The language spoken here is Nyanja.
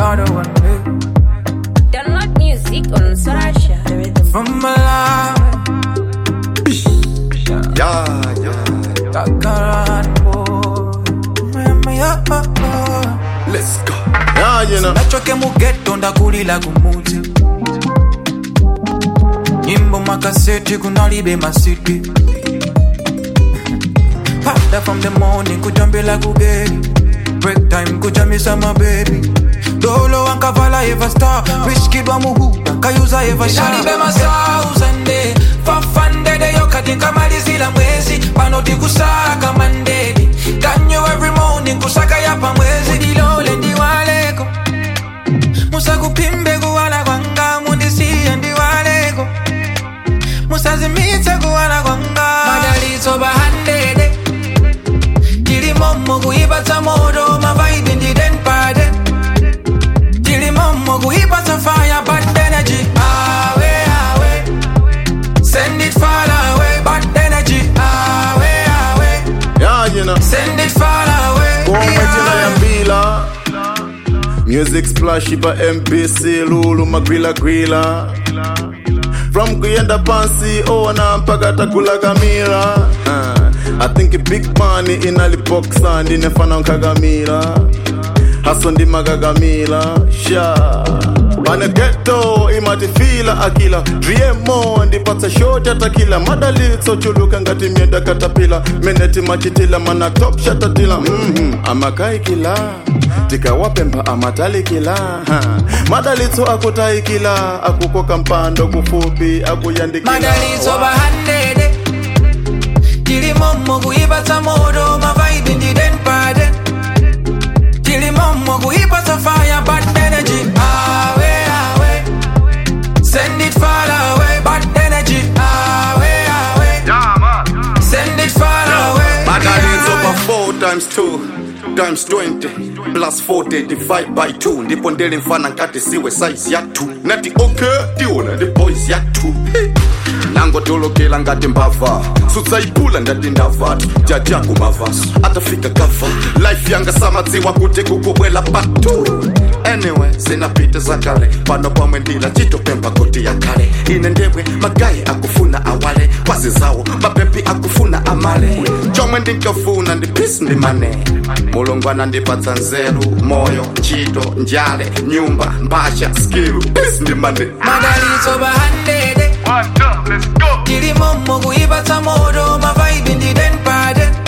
another one day. Download music on Sarasha. The rhythm. From Malawi, Yeah, yeah. Kakaran boy. Mama, yeah, oh, oh. Let's go. Yeah, you know. nachoke mugeto ndakulila kumuti nyimbo makaseti kunalibe masiti pada from the morning kujambila kugeri break time kujamisa mabebi dolo wankavala eva star wiskidwa muhuda kayuza eva shalibe masauzande fafandedeyo kati nkamalizila mwezi panoti kusaka mandedi kanyo every morning kusaka yapa mwezi dilole ndiwaleko musakupimbe kuwala kwanga mundisiye ndiwaleko musazimitse kuwala kwanga madalitso bahandede tilimomo kuipatsa moto mavaibi ndidenpade tilimomo kuipatsa fire bad energy awe awe send it far away bad energy awe awe Yeah, you know. send it far away Komwetina ya mbila Music splash ipa MPC Lulu magwila gwila From kuyenda pansi ona mpaka takula kamila uh, I think big money inalipoksa ndinefana nkagamila haso ndimakagamila sha pane geto imatifila akila driemo ndipatsa shoti atakila madalitso chuluka ngati myenda katapila meneti machitila mana top shatatila mm amakaikila tikawapemba amatalikila ha. madalitso akutaikila akukoka mpando kufupi akuyandikila madalitso bahandede tilimomo kuipatsa moto mavaibi ndidenpade tilimomo kuipatsa fire bad energy awe awe send it far away bad energy awe awe send it far away Madalitso over 4 times 2 times 20 plus 40 divide by 2 ndipo ndele mfana nkati siwe size ya 2 nati okay tiona the boys ya 2 nangotolokela ngati mbava sudzaipula ndati ndavatu jajaku mavaso atafika gava life yanga samadziwa kuti kukubwela patu anyway zinapita zakale pano pamwe ndila chitopemba koti yakale ine ndemwe magayi akufuna awale kwazi zawo mapepi akufuna amale chomwe ndinkafuna ndi peace ndi mane mulungu anandipatsa nzeru moyo ntchito njale nyumba mbasha skill peace ndi mane madalitso bahandede tilimomo kuipatsa moto mavaibi ndidenpade